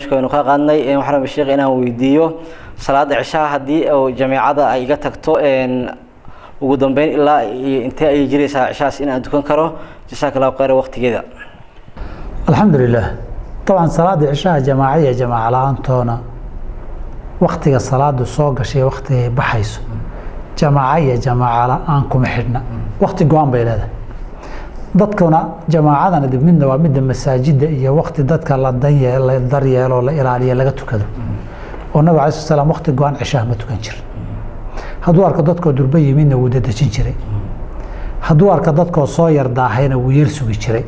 barnaamijka waynu ka qaadnay waxaan rabay sheekh inaan weydiiyo salaada cishaha haddii oo jameecada ay iga tagto ugu dambeyn ilaa iyo intee ayay jiraysaa cishahaas in aan dukan karo jasaaka allahu khayra waqtigeeda alxamdu lilah dabcan salaada cishaha jamaaca iyo jamaaca la-aantoona waktiga salaadu soo gashay waktigay baxayso jamaaca iyo jamaaca la-aan kuma xidhna wakti go-aan bay leedahay dadkuna jamaacadana dib midna waa midda masaajida iyo wakti dadka la danye la daryeelo la ilaaliyo laga tukado oo nabig alai sl slam wakti go-aan cishaha ma tukan jirin hadduu arko dadkoo durba yimidna wuu dadejin jiray hadduu arko dadkoo soo yar daahayna wuu yar sugi jiray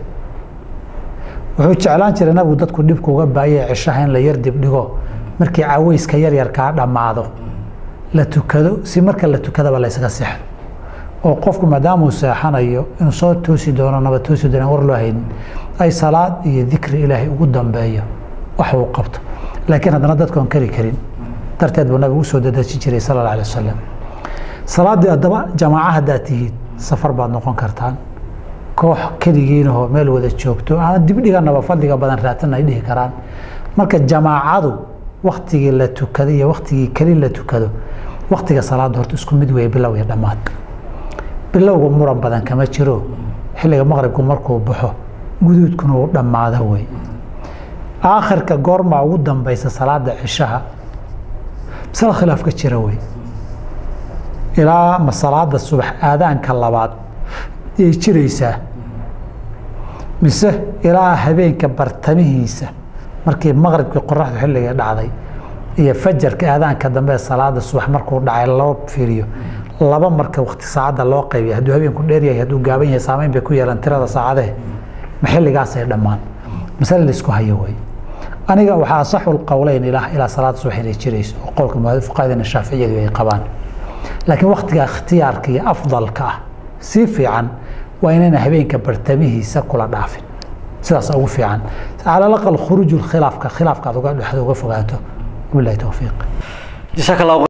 wuxuu jeclaan jiray nabigu dadku dhibka uga baayay cishaha in la yar dibdhigo markii caweyska yaryarkaa dhammaado la tukado si marka la tukadaba laysaga seexdo oo qofku maadaamuu seexanayo inuu soo toosi doono naba toosi doona war loo haynin ay salaad iyo dikri ilaahay ugu dambeeyo wax uu qabto laakiin haddana dadkoon kari karin darteed buu nabigu usoo dadejin jiray sala alla alay wasalam salaaddii haddaba jamaaca haddaad tihiid safar baad noqon kartaan koox keligiinahoo meel wada joogto aan dibdhiganaba fadliga badan raadsan ay dhihi karaan marka jamaacadu waktigii la tukado iyo waktigii keli la tukado waktiga salaada horta isku mid weeye bilow iyo dhammaad bilowga muran badan kama jiro xilliga maqribku markuu baxo guduudkuna uu dhammaado wey aakhirka goormaa ugu dambaysa salaada cishaha masala khilaaf ka jira wey ilaa ma salaada subax aadaanka labaad yay jiraysaa mise ilaa habeenka bartamihiisa markii maqribkii qoraxdu xilligii dhacday iyo fajarka aadaanka dambe ee salaada subax markuu dhacay loo fiiriyo laba marka wakti saacadda loo qaybiya hadduu habeenku dheer yahay hadduu gaaban yahay saameyn bay ku yeelan tirada saacadee ma xilligaasay dhammaan masale laisku hayo wey aniga waxaa asaxu lqowleyn ilaa ilaa salaada subax inay jirayso oo qowlka fuqahadina shaaficiyadu ay qabaan laakiin waktiga ikhtiyaarka iyo afdalka ah sii fiican waa inayna habeenka bartamihiisa kula dhaafin sidaas ugu fiican cala alaqal khuruuju khilaafka khilaafka aad uga dhexda uga fogaato wabilahi towfiiq jasaaka allahu